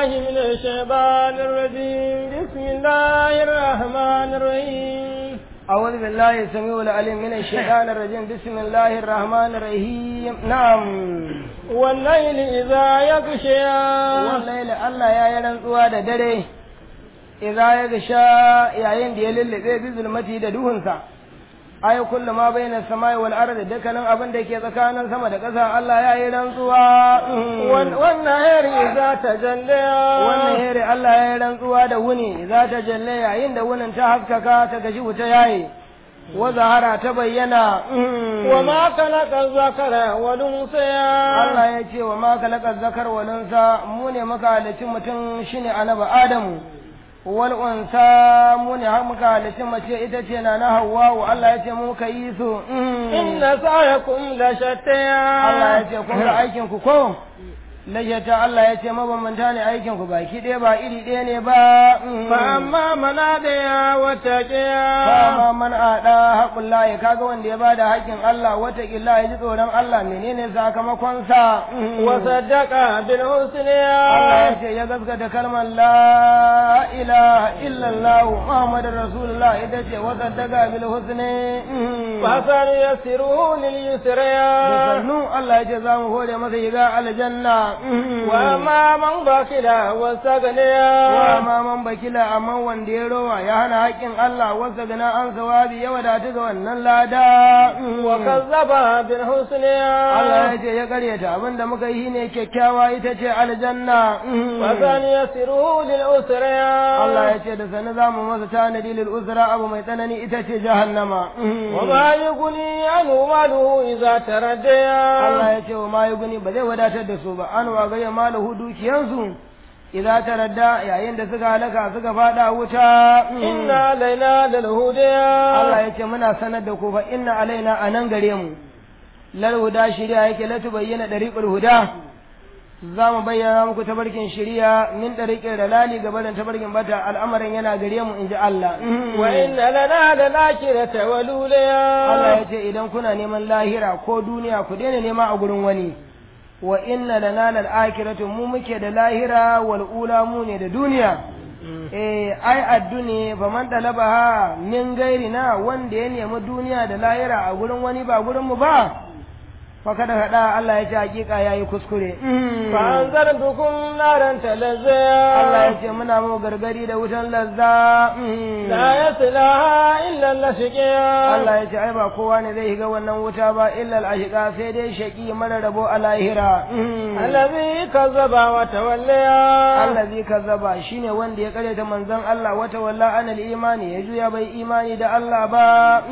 بالله من الشيطان الرجيم بسم الله الرحمن الرحيم أعوذ بالله السميع العليم من الشيطان الرجيم بسم الله الرحمن الرحيم نعم والليل إذا يغشى والليل الله يا يرنتsuwa da dare idza ya gasha yayin da ya lullube bi zulmati da duhunsa ay kullu ma bayna samai wal ardi dukkanin abin da ke tsakanin sama da ƙasa Allah ya yi rantsuwa والنهار إذا تجلى wannan here Allah ya yi rantsuwa da wuni za ta jalle yayin da wunin ta haskaka ta gaji wuta yayi wa zahara ta bayyana وما خلق الذكر والأنثى Allah ya ce wa ma kalakar zakar walinsa mu ne muka halicci mutum shine annabi Adamu wal unsa mu ne har muka halicci mace ita ce na na Hawwa Allah ya ce mu ka yi su إن سعيكم لشتى Allah ya ce kun ga aikin ku ko lajata Allah ya ce mabambanta ne aikin ku baki ɗaya ba iri ɗaya ne ba فأما من أدعى واتقى Fama man aɗa haƙun layi kaga wanda ya bada haƙƙin Allah wata ƙilla ya ji tsoron Allah menene sakamakonsa وصدق بالحسنى Allah ya ce ya gaskata kalmar la ilaha illallah Muhammadur Rasulullah ita ce wa saddaqa bil husni فسنيسره لليسرى sannu Allah ya ce za mu hore masa yiga aljanna وأما من بخل واستغنى wa ma man bakila amma wanda ya rowa ya hana haƙƙin Allah wasa gana an sawabi ya wadatu ga wannan lada وكذب بالحسنى Allah ya ce ya karyata abinda muka yi ne kyakkyawa ita ce aljanna فسنيسره للأسرى Allah ya ce da sani za mu masa tanadi lil usra abu mai tsanani ita ce jahannama وما يغني عنه ماله إذا تردى Allah ya ce wa ma guni ba zai wadatar da su ba an wa gaya malahu dukiyansu idan ta radda yayin da suka halaka suka fada wuta إن علينا للهدى Allah ya ce muna sanar da ku fa inna alaina anan gare mu lal huda shari'a yake la tubayyana dariqul huda za mu bayyana muku tabarkin shari'a min dariqil dalali ga barin tabarkin bata al'amarin yana gare mu inji Allah وإن لنا للآخرة والأولى Allah ya ce idan kuna neman lahira ko duniya ku daina nema a gurin wani wa inna lana lal akhiratu mu muke da lahira wal ula mu ne da duniya eh ai adduni fa man talabaha min gairina wanda ya nemi duniya da lahira a gurin wani ba gurin mu ba fa kada hada Allah ya ce hakika yayi kuskure فأنذرتكم نارا تلظى Allah ya ce muna mu gargadi da wutan lazza لا يصلها إلا الأشقياء Allah ya ce ai ba kowa ne zai shiga wannan wuta ba illa al-ashqa sai dai shaki mara rabo a lahira الذي كذب وتولى allazi kazzaba shine wanda ya karyata manzon Allah wata walla anal imani ya juya bai imani da Allah ba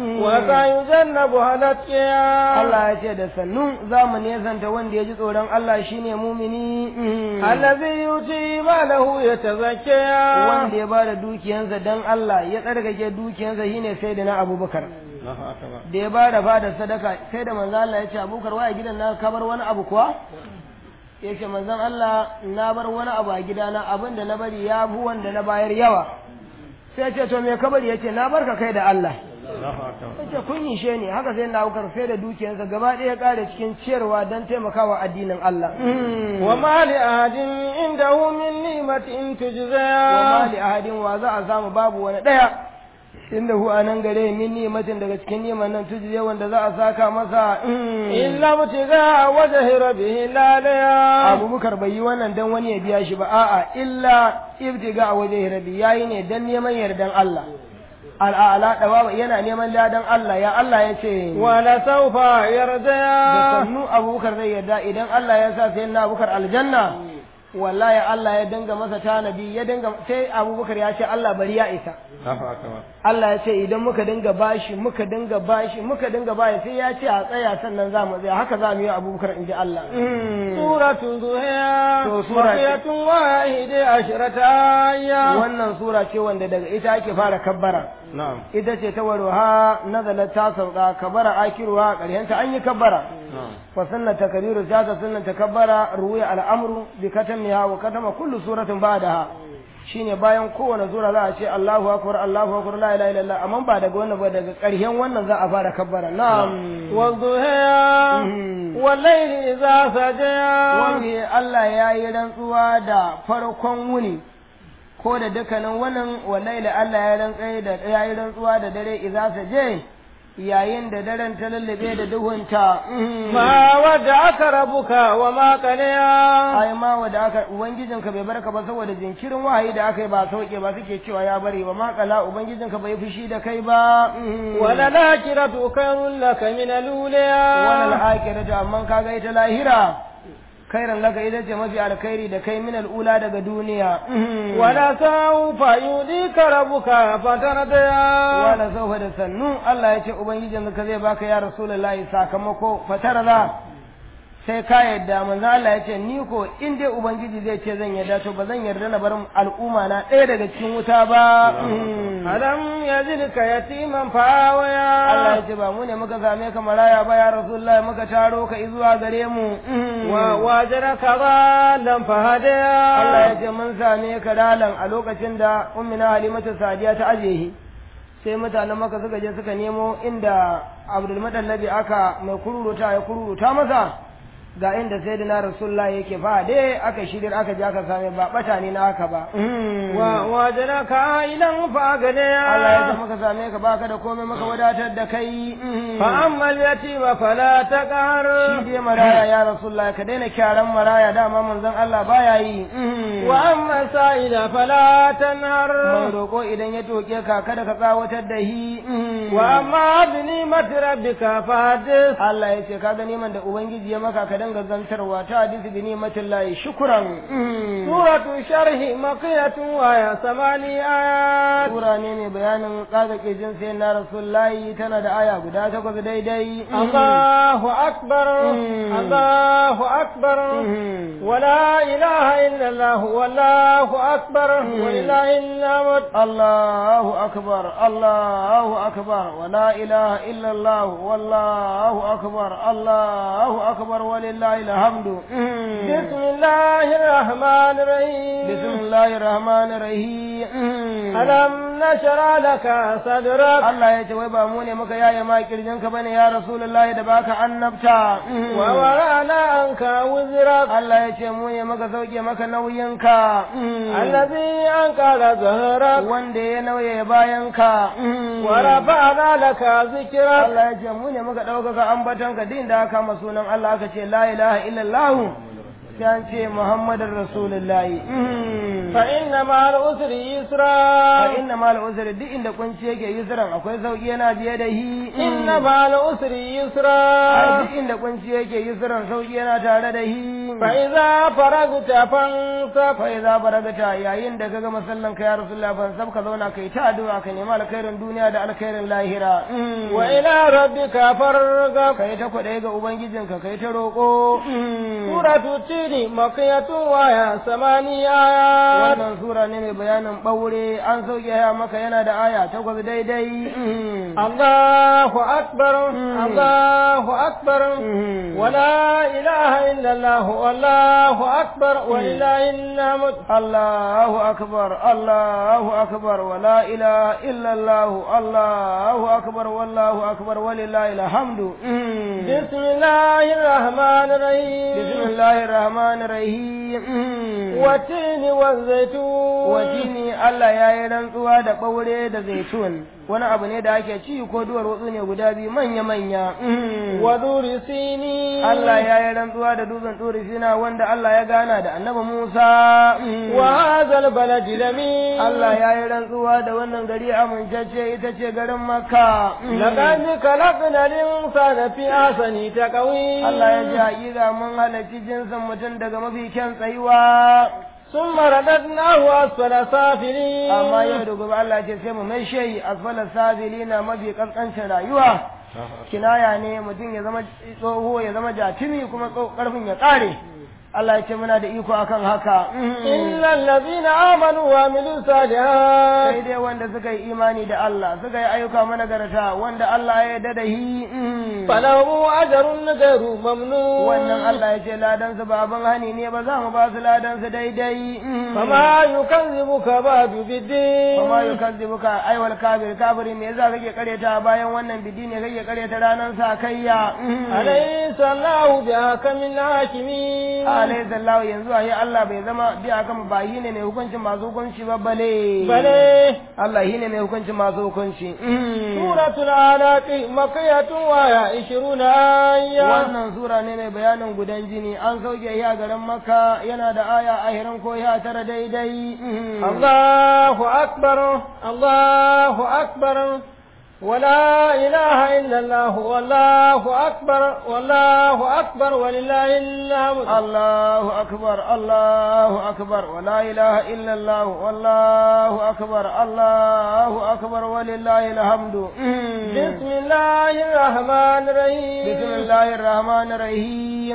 وسيجنبها الأتقياء Allah ya ce da sannu zamu nesanta wanda ya ji tsoron Allah shine mumini الذي يؤتي ماله يتزكى wanda ya bada dukiyansa dan Allah ya tsarkake dukiyansa shine sai da na Abubakar da ya bada fada sadaka sai da manzon Allah ya ce Abubakar waya gidan na ka bar wani abu kuwa ya ce manzon Allah na bar wani abu a gidana abin da na bari ya bu wanda na bayar yawa sai ya ce to me ka bari ya ce na barka kai da Allah ya ce kun yi she ne haka sai na Abubakar sai da dukiyarsa gaba ɗaya ya ƙare cikin ciyarwa don taimakawa addinin Allah وما لأحد عنده من نعمة تجزى wa ma li ahadin wa za a samu babu wani ɗaya inda hu anan gare min nimatin daga cikin niman nan tujiye wanda za a saka masa إلا ابتغاء وجه ربه الأعلى abubakar bai yi wannan dan wani ya biya shi ba a'a illa ibtiga a waje rabi yayi ne dan neman yardan Allah al'ala dawa yana neman ladan Allah ya Allah ya ce ولسوف da يرضى sannu abubakar zai yarda idan Allah ya sa sai na abubakar aljanna wallahi Allah ya dinga masa tanadi ya dinga sai abubakar ya ce Allah bari ya isa Allah ya ce idan muka dinga bashi muka dinga bashi muka dinga bashi sai ya ce a tsaya sannan za mu tsaya haka za mu yi abubakar in ji Allah سورة ضحى To, sura ce. بقية واحدة عشرة آية wannan sura ce wanda daga ita ake fara kabbara نعم ita ce ta warwa nazalat ta sauka kabara akiruwa ƙarshen an yi kabbara نعم fa sunna takbiru ta ta sunna takabbara ruwiya al'amru bi katamiha wa katama kullu suratin ba'daha shine bayan kowane sura za a ce Allahu akbar Allahu akbar la ilaha illallah amma ba daga wannan ba daga ƙarshen wannan za a fara kabbara na'am والضحى والليل إذا سجى wani Allah ya yi rantsuwa da farkon wuni ko da dukkanin wannan wallahi Allah ya rantsa da ya yi rantsuwa da dare idza saje yayin da daren ta lullube da duhunta ما ودعك ربك وما قليا ai ma wanda aka ubangijinka bai barka ba saboda jinkirin wahayi da aka yi ba sauke ba suke cewa ya bari ba ma kala ubangijinka bai fushi da kai ba وللآخرة خير لك من الأولى wannan akirata amma kaga ita lahira khairan laka ita ce mafi alkhairi da kai min al'ula daga duniya ولسوف يؤذيك ربك فترضى wala saufa da sannu Allah ya ce ubangijin ka zai baka ya rasulullahi sakamako fatarza sai ka yadda manzo Allah ya ce ni ko in dai ubangiji zai ce zan yarda to ba zan yarda na bar al'umma na ɗaya daga cikin wuta ba ألم يجدك يتيما فآويا Allah ya ce ba mu ne muka same ka maraya ba ya rasulullahi muka taro ka izuwa gare mu ووجدك ضالا فهدى Allah ya ce mun same ka dalan a lokacin da ummina halimatu sadiya ta ajehi sai mutanen maka suka je suka nemo inda abdul madallabi aka mai kururuta ya kururuta masa ga inda sayyidina rasulullah yake fa dai aka shirin aka je aka same ba bata ne na haka ba ووجدك عائلا فأغنى Allah ya ce muka same ka baka da komai maka wadatar da kai فأما اليتيم فلا تقهر shi dai maraya ya rasulullah ka daina kyaran maraya dama manzon Allah baya yi وأما السائل فلا تنهر mai roƙo idan ya toke ka kada ka tsawatar da hi وأما بنعمة ربك فحدث Allah ya ce ka ga neman da ubangiji ya maka ka dinga zantarwa ta hadisi bi ni'matin lahi shukran سورة شرح مقية وهي ثماني آيات sura ne mai bayanin tsaga kirjin sai na rasulullahi tana da aya guda takwas daidai الله أكبر الله أكبر ولا إله إلا الله والله أكبر ولله الحمد الله أكبر الله أكبر ولا إله إلا الله والله أكبر الله أكبر ولله الحمد بسم الله الرحمن الرحيم بسم الله الرحمن الرحيم ألم نشرع لك صدرك Allah ya ce wai ba mu ne muka yaye ma kirjinka bane ya Rasulullahi da baka annabta ووضعنا عنك وزرك Allah ya ce mu ne muka sauke maka nauyinka الذي أنقذ ظهرك wanda ya nauye bayanka ورفعنا لك ذكرك Allah ya ce mu ne muka ɗaukaka ambatonka din da aka kama sunan Allah aka ce la ilaha illallah sai an ce Muhammadun Rasulullahi فإن مع العسر fa يسرا inna mal usri duk inda kunci yake yusran akwai sauki yana biye da hi إن مع العسر ai يسرا duk inda kunci yake yusran sauki yana tare da hi فإذا فرغت فانصب fa idza baragata yayin da kaga masallan ka ya rasulullah ban sab ka zauna kai ta addu'a ka nemi alkhairin duniya da alkhairin lahira وإلى ربك فارغب kai ta kwaɗe ga ubangijinka kai ta roƙo سورة التين مكية وهي ثماني آيات wannan sura ne mai bayanin ɓaure an sauke ya maka yana da aya takwas daidai الله أكبر الله أكبر ولا إله إلا الله والله أكبر ولله الحمد Allahu akbar Allahu akbar wa la ilaha illa Allah Allahu akbar wallahu akbar walillahi alhamdu بسم الله الرحمن الرحيم bismillahir rahmanir rahim والتين والزيتون wajini Allah ya yi rantsuwa da ɓaure da zaitun wani abu ne da ake ci ko duwar watsu ne guda biyu manya-manya ودور سينين Allah ya yi rantsuwa da dutsen turi sina wanda Allah ya gana da annabi Musa وهذا البلد الأمين Allah ya yi rantsuwa da wannan gari amincacce ita ce garin Makka لقد خلقنا الإنسان في أحسن تقويم Allah ya ji haƙiƙa mun halarci jinsin mutum daga mafi kyan tsayuwa ثم رددناه أسفل سافلين amma yau da gobe Allah ce sai mu mai shayi asfala sabilina mafi kaskancin rayuwa kinaya ne mutum ya zama tsoho ya zama jatimi kuma tso- karfin ya kare Allah ya ce muna da iko akan haka إلا الذين آمنوا وعملوا الصالحات sai dai wanda suka yi imani da Allah suka yi ayyuka managarta wanda Allah ya yarda da shi فلهم أجر غير ممنون wannan Allah ya ce ladan su ba abin hani ne ba za mu ba su ladan su daidai فما يكذبك بعد بالدين kuma yukazzibuka ai wal kafir kafiri me yasa kake kareta bayan wannan bidi ne kake kareta ranan sa kayya أليس الله بأحكم الحاكمين alayhi sallahu yanzu ayi Allah bai zama bi akan ba yi ne mai hukuncin masu hukunci ba bale بل Allah shi ne mai hukuncin masu hukunci سورة الآلاف مكية وهي عشرون آية wannan sura ne mai bayanin gudan jini an sauke ya garin makka yana da aya ahirin ko ya tara daidai الله أكبر الله أكبر ولا إله إلا الله والله أكبر والله أكبر ولله الحمد الله أكبر الله أكبر ولا إله إلا الله والله أكبر الله أكبر ولله الحمد بسم الله الرحمن الرحيم بسم الله الرحمن الرحيم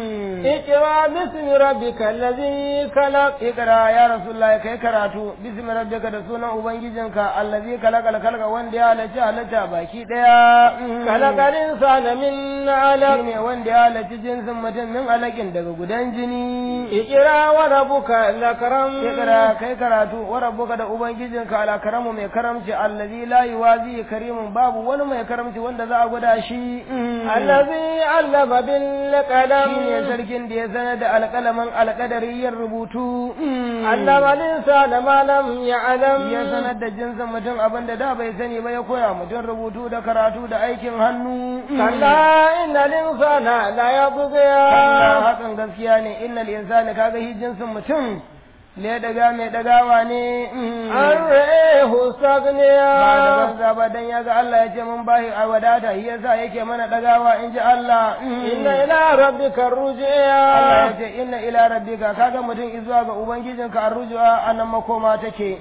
اقرأ باسم ربك الذي خلق اقرأ يا رسول الله كي كراتو بسم ربك da sunan ubangijinka allazi kalakal kalka wanda ya halarci halitta baki daya خلق الإنسان من علق shine wanda ya halarci jinsin mutum min alakin daga gudan jini اقرأ وربك الأكرم Ikra kai karatu wa rabbuka da ubangijinka ala karamu mai karamci allazi la yuwazi karimun babu wani mai karamci wanda za a gwada shi الذي علم بالقلم shine sarkin da ya sanar da alƙalamin alƙadariyar rubutu علم الإنسان ما لم يعلم ya sanar da jinsin mutum abin da da bai sani ba ya koya mutum rubutu da karatu da aikin hannu كلا إن الإنسان لا يطغى Allah hakan gaskiya ne innal insani kaga shi jinsin mutum le daga mai dagawa ne أن رئيه ba da استغنى banza ba dan ya ga Allah ya ce mun bahi a wadata shi yasa yake mana dagawa in ji Allah إن إلى ربك Allah ya الرجعى ce inna ila rabbika kaga mutum izuwa ga ubangijinka arrujua anan makoma take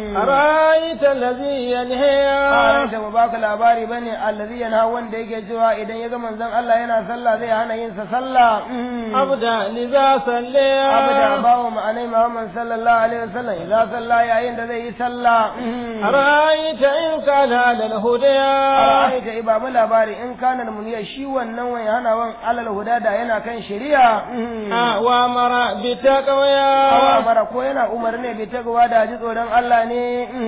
أرأيت الذي ينهى a da mu baka labari bane allazi yana wanda yake cewa idan ya ga manzon Allah yana sallah zai hana yin sa sallah أبدا لذا صلى abada bawo ma'anai Muhammad sallallahu alaihi wasallam idan sallah yayin da zai yi sallah أرأيت إن كان على الهدى Ra'aita iba mu labari in kana muniya shi wannan wani hana wan alal huda da yana kan shari'a وأمر بتقوى awa mara ko yana umarni bai tagawa da ji tsoron Allah ne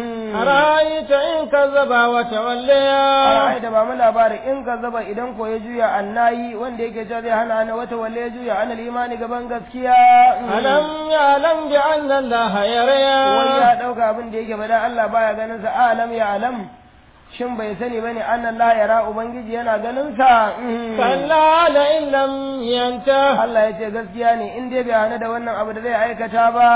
أرأيت إن كذب وتولى Ra'aita ba mu labari in ka zaba idan ko ya juya annayi wanda yake cewa zai hana ni wata walle ya juya anal imani gaban gaskiya ألم يعلم بأن الله wai يرى ya dauka abin da yake bada Allah baya ganin sa alam ya alam shin bai sani bane annallaha yara ubangiji yana ganin sa كلا لئن لم ينته Allah ya ce gaskiya ne in dai bai hana da wannan abu da zai aikata ba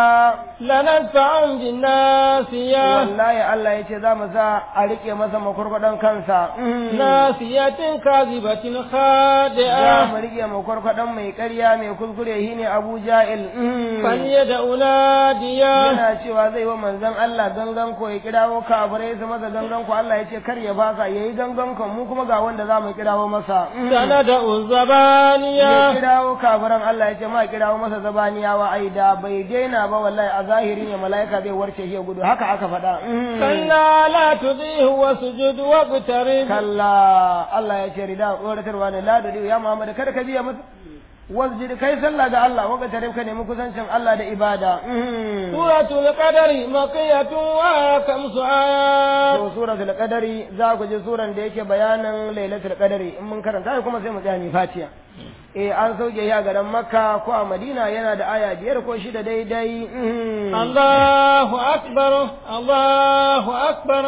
لندفعن بالناسية wallahi Allah ya ce za mu sa a rike masa makwarkwadon kansa ناسية كاذبة za خادئة mu rike makwarkwadon mai ƙarya mai kuskure shi ne Abu Ja'il فليدع ناديا yana cewa zai wa manzon Allah gangan ko ya kirawo kafirai su masa gangan ko Allah ya ce kar ya fasa yayi gangan ko mu kuma ga wanda za mu kirawo masa سندع ya الزبانية kirawo kafiran Allah ya ce ma kirawo masa zabaniyawa ai da bai daina ba wallahi a zahiri ne mala'ika zai warce shi ya gudu haka aka faɗa كلا لا تطيعه وسجد واقترب kalla Allah ya ce rida tsoratarwa ne la da ya Muhammad kada ka biya masa wasjid kai sallah ga Allah waka tare ka nemi kusancin Allah da ibada سورة القدر مقية وخمس آيات to suratul qadari za ku ji suran da yake bayanin lailatul qadari in mun karanta kuma sai mu tsaya mi fatiha eh an sauke ya garin makka ko a madina yana da aya biyar ko shida daidai الله أكبر الله أكبر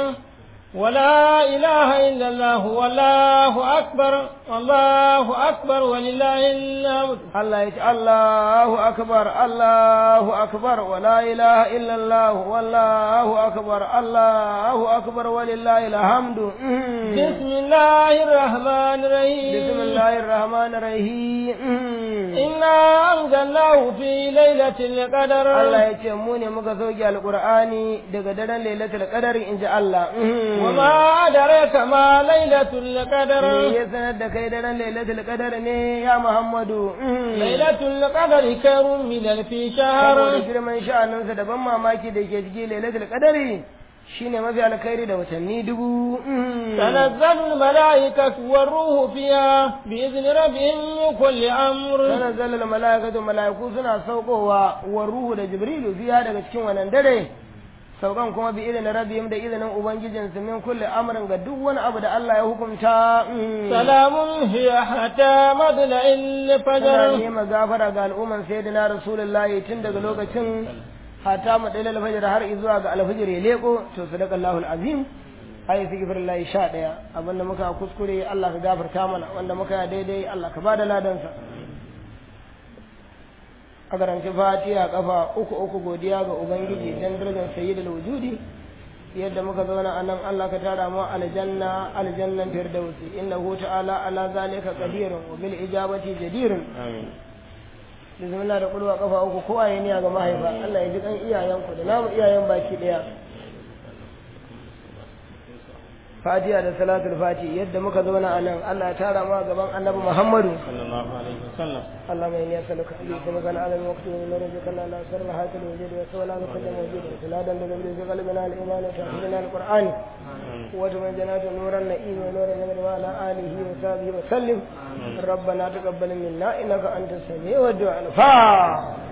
ولا إله إلا الله والله أكبر الله أكبر ولله الحمد Allah ya ce Allahu akbar Allahu akbar wa la ilaha illa Allah wallahu akbar Allahu akbar walillahi alhamdu بسم الله الرحمن الرحيم bismillahir rahmanir rahim إنا أنزلناه في ليلة القدر Allah ya ce mu ne muka sauke alqur'ani daga daren lailatul qadari inji Allah وما أدريك ما ليلة القدر me ya sanar da kai daren lailatul qadar ne ya muhammadu ليلة القدر خير من ألف شهر saboda girman sha'aninsa da ban mamaki da ke cikin lailatul qadari shine mafi alkhairi da watanni dubu تنزل الملائكة والروح فيها بإذن ربهم من كل أمر tanazzal al malaikatu malaiku suna saukowa wa ruhu da jibrilu fiya daga cikin wannan dare saukan kuma bi idinin rabbihim da izinin ubangijinsu min kulli amrin ga duk wani abu da Allah ya hukunta سلام هي حتى مطلع tana الفجر nema gafara ga al'umman sayyidina rasulullahi tun daga lokacin hata mu dalil alfajr har zuwa ga alfajr ya leko to sadaqallahu alazim ayi sigifirillahi sha ɗaya abinda muka kuskure Allah ka gafarta mana wanda muka yi daidai Allah ka bada ladansa a karanci fatiha kafa uku uku godiya ga ubangiji dan darajar sayyidul wujudi yadda muka zauna a nan Allah ka tara mu aljanna aljannan firdausi innahu ta'ala ala zalika qadirun wa bil ijabati jadirun آمين bismillah da kulwa kafa uku ko ayi niyya ga mahaifa Allah ya ji kan iyayenku da namu iyayen baki daya Fatiha da salatul fati yadda muka zauna a nan Allah ya tara mu a gaban Annabi Muhammadu صلى الله عليه وسلم اللهم اني اسالك ان يكون على الوقت من رزقنا لا سر هات الوجود وسوى لا كل موجود سلادا لذنب في قلبنا الايمان وتحفظنا القران وتمن جنات نور النعيم ونور النبي وعلى اله وصحبه وسلم ربنا تقبل منا انك انت السميع الدعاء الفاتحه